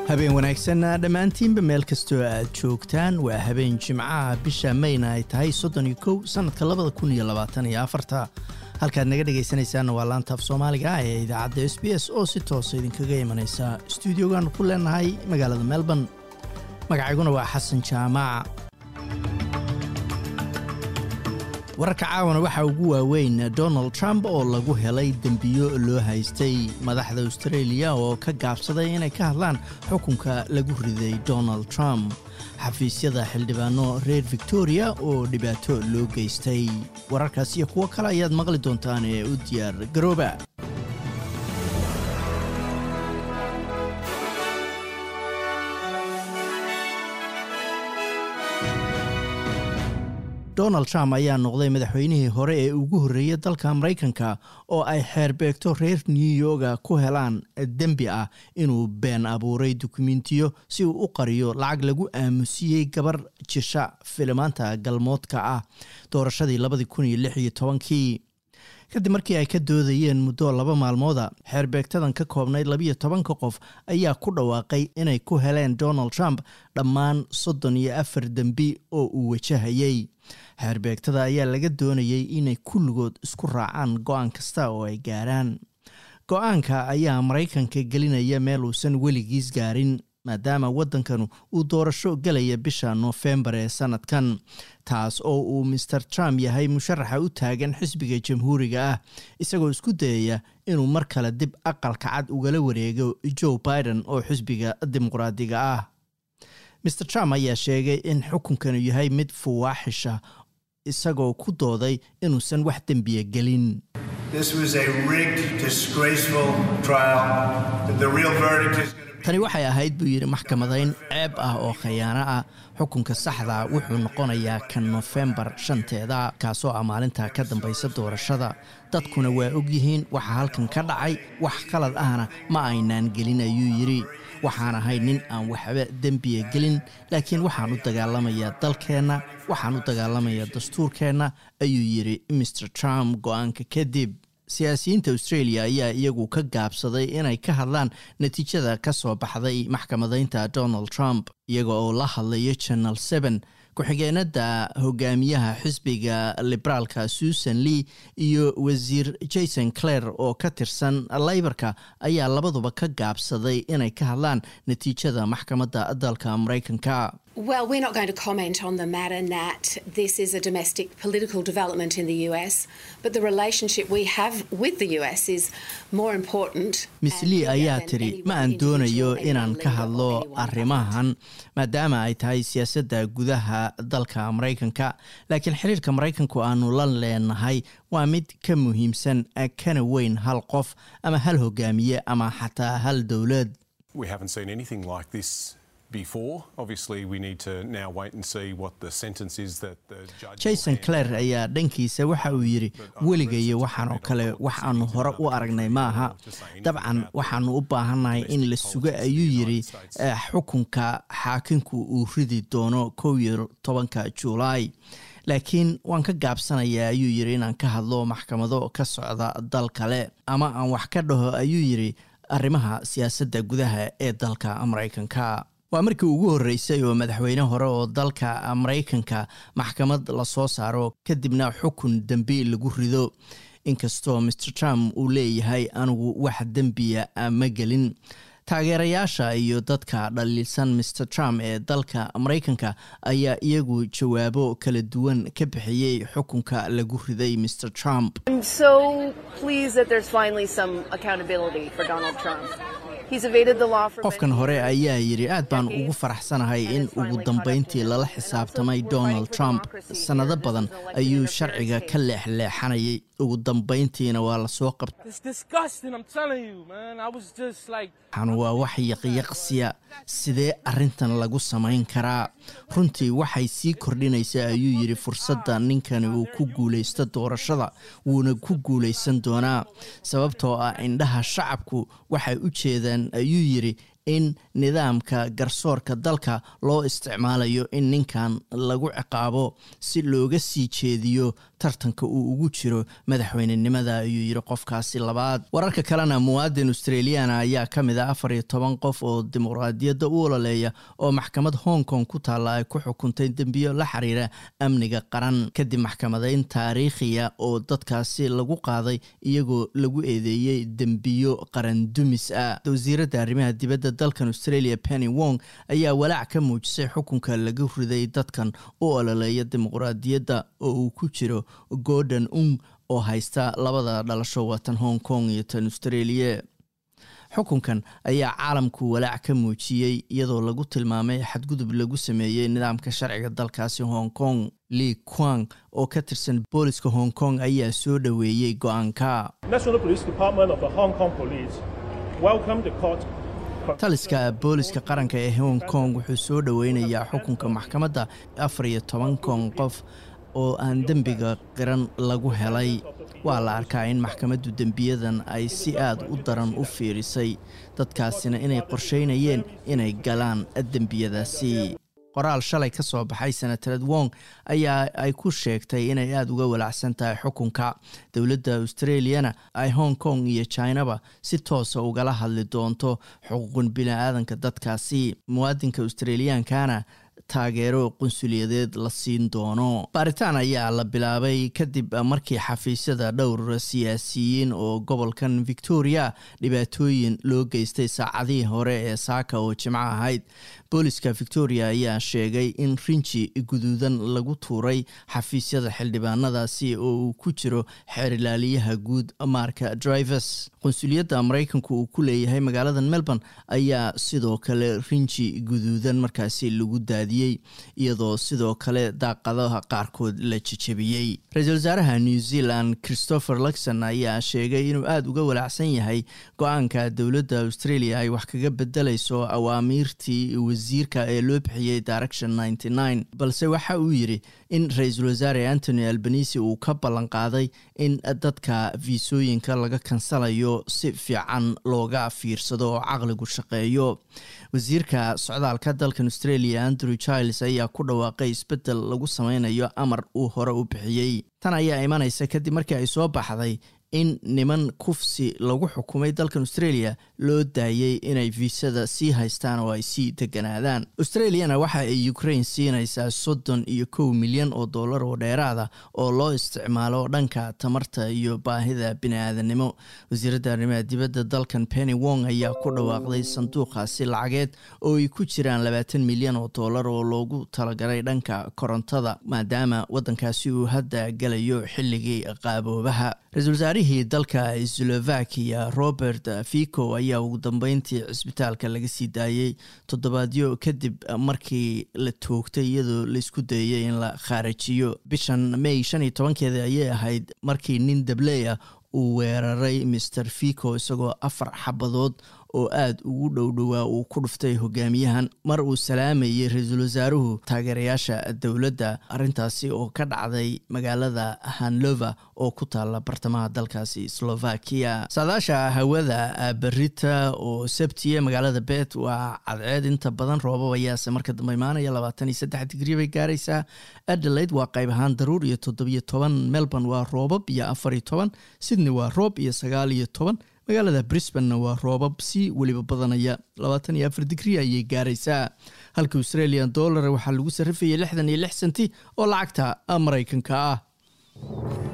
habeen wanaagsan dhammaantiinba meel kastoo aad joogtaan waa habeen jimcaha bisha mayna ay tahay soddon iyo kow sannadka labada kun iyo labaatan iyo afarta halkaad naga dhegaysanaysaanna waa laantaaf soomaaliga ee idaacadda s b s oo si toosa idinkaga imanaysa stuudiogan ku leenahay magaalada melbourne magacayguna waa xasan jaamaaca wararka caawana waxaa ugu waaweyn donald trump oo lagu helay dembiyo loo haystay madaxda australia oo ka gaabsaday inay ka hadlaan xukunka lagu riday donald trump xafiisyada xildhibaano reer victoria oo dhibaato loo geystay wararkaas iyo kuwo kale ayaad maqli doontaan ee u diyaar garooba donald trump ayaa noqday madaxweynihii hore ee ugu horreeyey dalka maraykanka oo ay xeerbeegto reer new yorga ku helaan dembi ah inuu been abuuray dukumentiyo si uu u qariyo lacag lagu aamusiyey gabar jisha filimaanta galmoodka ah doorashadii labadii kun iyo lix iyo tobankii kadib markii ay ka doodayeen muddo laba maalmooda xeerbeegtadan ka koobnayd labiyo tobanka qof ayaa ku dhawaaqay inay ku heleen donald trump dhammaan soddon iyo afar dembi oo uu wajahayey xeerbeegtada ayaa laga doonayay inay kulligood isku raacaan go-aan kasta oo ay gaaraan go-aanka ayaa maraykanka gelinaya meel uusan weligiis gaarin maadaama waddankanu uu doorasho gelaya bisha noofembar ee sanadkan taas oo uu master trump yahay musharaxa u taagan xisbiga jamhuuriga ah isagoo isku dayaya inuu mar kale dib aqalka cad ugala wareego joe biden oo xisbiga dimuqraadiga ah master trump ayaa sheegay in xukunkanu yahay mid fuwaaxisha isagoo ku dooday inuusan wax dembiya gelin tani waxay ahayd buu yidhi maxkamadayn ceeb ah oo khayaano ah xukunka saxda wuxuu noqonayaa kan nofembar shanteeda kaasoo ah maalinta ka dambaysa doorashada dadkuna waa ogyihiin waxa halkan ka dhacay wax qalad ahna ma aynaan gelin ayuu yidhi waxaan ahay nin aan waxba dembiya gelin laakiin waxaan u dagaalamayaa dalkeenna waxaan u dagaalamayaa dastuurkeenna ayuu yidhi master trump go-aanka kadib siyaasiyiinta australia ayaa iyagu ka gaabsaday inay ka hadlaan natiijada ka soo baxday maxkamadaynta donald trump iyaga oo la hadlaya channel seven ku-xigeenada hogaamiyaha xisbiga liberaalka susan lee iyo wasiir jason clare oo ka tirsan laybarka ayaa labaduba ka gaabsaday inay ka hadlaan natiijada maxkamadda dalka maraykanka Well, we're not going to comment on the matter, Nat. This is a domestic political development in the US, but the relationship we have with the US is more important. miss lee ayaa tiri ma aan doonayo inaan ka hadlo arrimahan maadaama ay tahay siyaasadda gudaha dalka maraykanka laakiin xiriirka maraykanku aanu la leenahay waa mid ka muhiimsan kana weyn hal qof ama hal hogaamiye ama xataa hal dowlad jason clare ayaa dhankiisa waxa uu yidhi weligayo waxaan oo kale wax aanu hore u aragnay maaha dabcan waxaanu u baahannahay in la sugo ayuu yidhi xukunka xaakinku uu ridi doono kow iyo tobanka juulaay laakiin waan ka gaabsanayaa ayuu yidhi inaan ka hadlo maxkamado ka socda dal kale ama aan wax ka dhaho ayuu yidhi arrimaha siyaasadda gudaha ee dalka maraykanka waa markii ugu horreysay oo madaxweyne hore oo dalka maraykanka maxkamad lasoo saaro kadibna xukun dembi lagu rido inkastoo master trump uu leeyahay anigu wax dembiya ma gelin taageerayaasha iyo dadka dhaliilsan master trump ee dalka maraykanka ayaa iyagu jawaabo kala duwan ka bixiyey xukunka lagu riday master trump qofkan hore ayaa yidhi aad baan ugu faraxsanahay in ugu dambayntii lala xisaabtamay donald trump sannado badan ayuu sharciga ka leexleexanayay ugu dambayntiina waa lasoo qabtaxan waa wax yaqyaqsiya sidee arrintan lagu samayn karaa runtii waxay sii kordhinaysaa ayuu yidhi fursadda ninkani uu ku guulaysto doorashada wuuna ku guulaysan doonaa sababtoo ah indhaha shacabku waxay u jeedaan ayuu yidhi in nidaamka garsoorka dalka loo isticmaalayo in ninkan lagu ciqaabo si looga sii jeediyo tartanka uu ugu jiro madaxweynenimada ayuu yiri qofkaasi labaad wararka kalena muwaadin australiana ayaa ka mid ah afar iyo toban qof oo dimuqraadiyadda u ololeeya oo maxkamad hong kong ku taalla ay ku xukuntay dembiyo la xiriira amniga qaran kadib maxkamadayn taariikhiya oo dadkaasi lagu qaaday iyagoo lagu eedeeyey dembiyo qaran dumis ah wasiiradda arrimaha dibadda dalkan australia penny wong ayaa walaac ka muujisay xukunka laga riday dadkan u ololeeya dimuqraadiyadda oo uu ku jiro gordon ung oo haysta labada dhalasho watan hong kong iyo tan australia xukunkan ayaa caalamku walaac ka muujiyey iyadoo lagu tilmaamay xadgudub lagu sameeyey nidaamka sharciga dalkaasi hong kong li quang oo ka tirsan booliska hong kong ayaa soo dhoweeyey go-aanka taliska booliska qaranka ee hong kong wuxuu soo dhoweynayaa xukunka maxkamadda afar iyo toban kon qof oo aan dembiga qiran lagu helay waa la arkaa in maxkamaddu dembiyadan ay si aad u daran u fiirisay dadkaasina inay qorsheynayeen inay galaan dembiyadaasi qoraal shalay ka soo baxay senatared wong ayaa ay ku sheegtay inay aada uga walacsan tahay xukunka dowladda australiana ay hong kong iyo chinaba si toosa ugala hadli doonto xuquuqun bini-aadanka dadkaasi muwaadinka australiyankana taageero qunsuliyadeed la siin doono baaritaan ayaa la bilaabay kadib markii xafiisyada dhowr siyaasiyiin oo gobolkan victoria dhibaatooyin loo geystay saacadihii hore ee saaka oo jimco ahayd booliska victoria ayaa sheegay in rinji guduudan lagu tuuray xafiisyada xildhibaanadaasi oo uu ku jiro xeerilaaliyaha guud marka drivers qunsuliyadda maraykanku uu ku leeyahay magaalada melbourne ayaa sidoo kale rinji guduudan markaasi lagu daadiyey iyadoo sidoo kale daaqadaha qaarkood la jejebiyey ra-iisul wasaaraha new zealand christopher luxon ayaa sheegay inuu aada uga walacsan yahay go-aanka dowladda australia ay wax kaga bedelayso awaamiirtii wasiirka ee loo bixiyey direction ninety nine balse waxa uu yidhi in ra-iisul wasaare antony albanisi uu ka ballan qaaday in dadka fiisooyinka laga kansalayo si fiican looga fiirsado oo caqligu shaqeeyo wasiirka socdaalka dalkan australia andrew chiles ayaa ku dhawaaqay isbeddel lagu sameynayo amar uu hore u bixiyey tan ayaa imanaysa kadib markii ay soo baxday in niman kufsi lagu xukumay dalkan australia loo daayey inay fiisada sii haystaan oo ay sii deganaadaan australiana waxa ay ukraine siinaysaa soddon iyo kow milyan oo dollar oo dheeraada oo loo isticmaalo dhanka tamarta iyo baahida bini-aadanimo wasiiradda arrimaha dibadda dalkan penny wong ayaa ku dhawaaqday sanduuqaasi lacageed oo ay ku jiraan labaatan milyan oo dollar oo loogu talagalay dhanka korontada maadaama waddankaasi uu hadda galayo xilligii qaaboobaha ra-iisul dalka slovakia robert fico ayaa ugu dambeyntii cisbitaalka laga sii daayey toddobaadyo kadib markii la toogtay iyadoo laisku dayay in la khaarajiyo bishan may shan iyo tobankeeda ayay ahayd markii nin dabley ah uu weeraray master fico isagoo afar xabadood oo aada ugu dhowdhowaa uu ku dhuftay hogaamiyahan mar uu salaamayey ra-iisul wasaaruhu taageerayaasha dowladda arrintaasi oo ka dhacday magaalada hanlova oo ku taalla bartamaha dalkaasi slovakia saadaasha hawada berita oo sabtiya magaalada bet waa cadceed inta badan roobab ayaase marka dambe imaanaya labaatan iyo saddex digrii bay gaaraysaa adelaide waa qayb ahaan daruur iyo toddobiyo toban melbourne waa roobab iyo afar iyo toban sydney waa roob iyo sagaal iyo toban magaalada brisbanna waa roobab si weliba badanaya labaatan iyo afar digrii ayay gaaraysaa halka australian dollar waxaa lagu sarrifayay lixdan iyo lix senti oo lacagta maraykanka ah